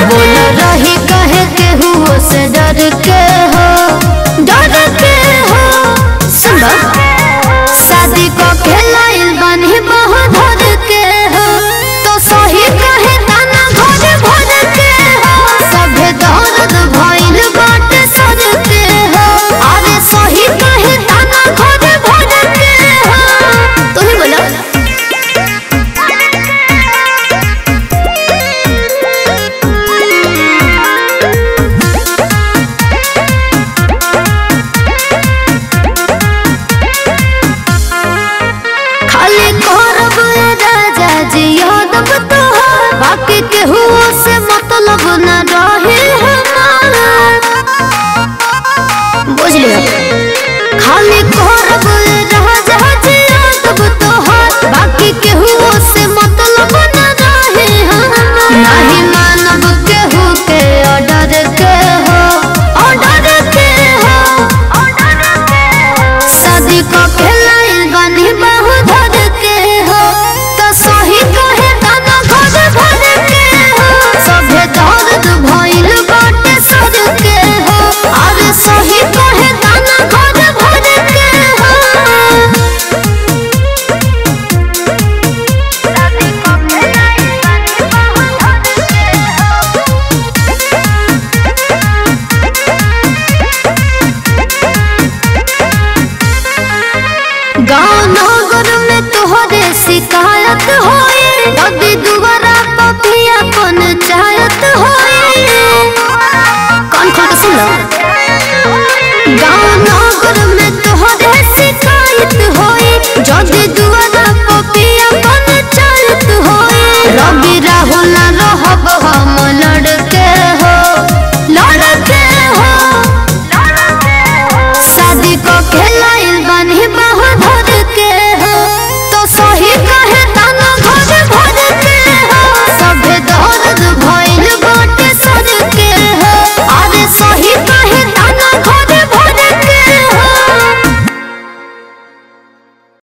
बोल रही कहे के हुओ से डर के हो डर के हो सुन शादी को खेलाइल बनी बहुत धर के हो तो सही कहे ताना घर भर के हो सभे दर्द भइल बाटे सर के हो अरे सही कहे ताना घर भर के हो तू ही बोला खाली करब ए राजा जी यादव तोहार बाकी केहू